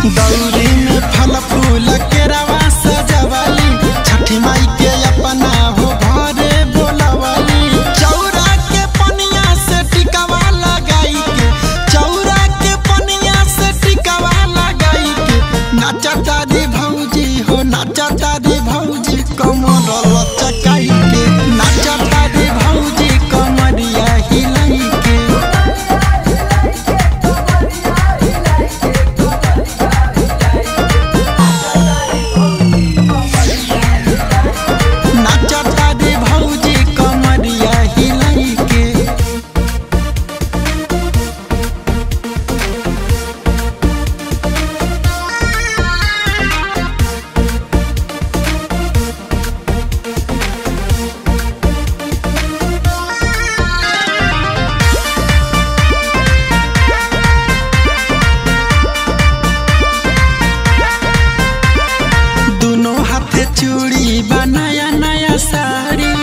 दौरी में फल फूल के रवा सजवली छठी माई के अपना हो घरे बोलवली चौरा के पनिया से टिकवा लगाई के चौरा के पनिया से टिकवा लगाई के नाचता दी भौजी हो नाचता दी भौजी कमर लचकाई के नाचता दी भौजी कमरिया हिलाई के नाचता दी भौजी कमरिया हिलाई के दोनों हाथे चूड़ी बनाया नया साड़ी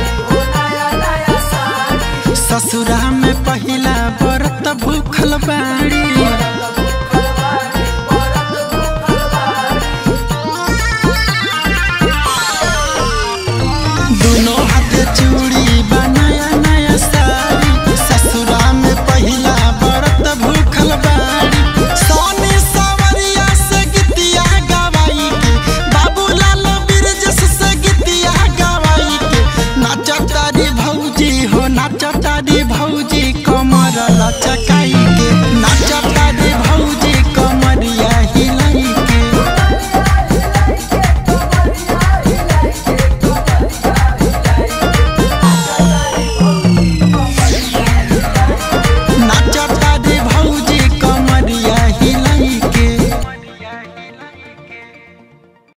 ससुरा में पहिला व्रत भूखल बा